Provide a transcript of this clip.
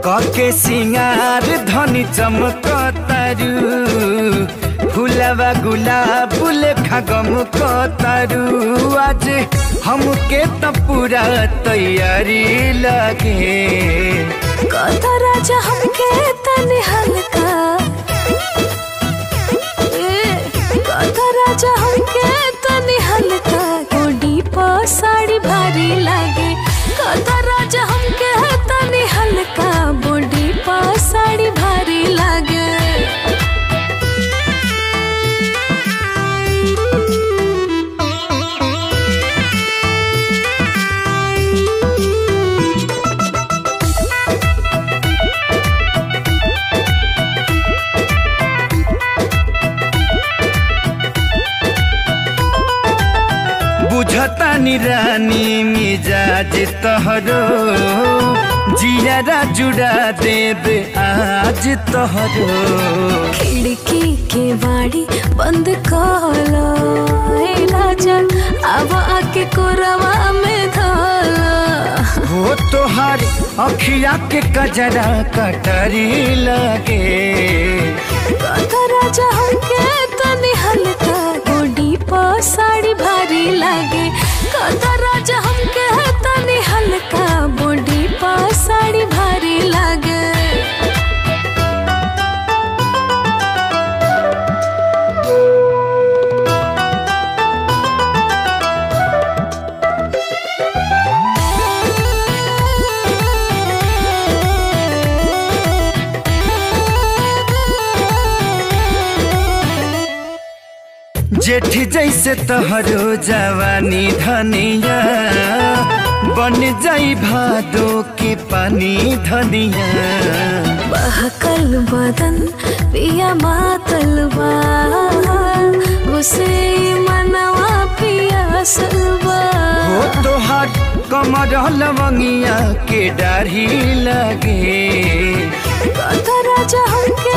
कके सिंगार धनी चमक तारू फुलवा गुलाब लेखा गम तारू आज हमके त पूरा तैयारी लगे कथा राजा हमके तनी हल्का ए, कथा राजा हमके तनी हल्का गोडी प साड़ी भारी लागे कथा राजा हमके तनी हल्का बॉडी प साड़ी भारी लागे बुझता रानी मिजाज तहरो जियारा जुड़ा देब आज तहरो खिड़की के बाड़ी बंद कलो ए राजा अब आके कोरवा में धोलो हो तोहार अखिया के कजरा कटरी लगे कथा राजा हमके तनी हल्का गोडी प साड़ी भारी लागे कथा राजा हमके तनी हल्का बॉडी प साड़ी भारी लागे जेठ जैसे तोहरो जवानी धनिया बन जाई भादो के पानी धनिया बहकल बदन पिया मातलबा उसे मनवा पिया सलबा हो तोहार कमर लवंगिया के डाढ़ी लगे कथा राजा हमके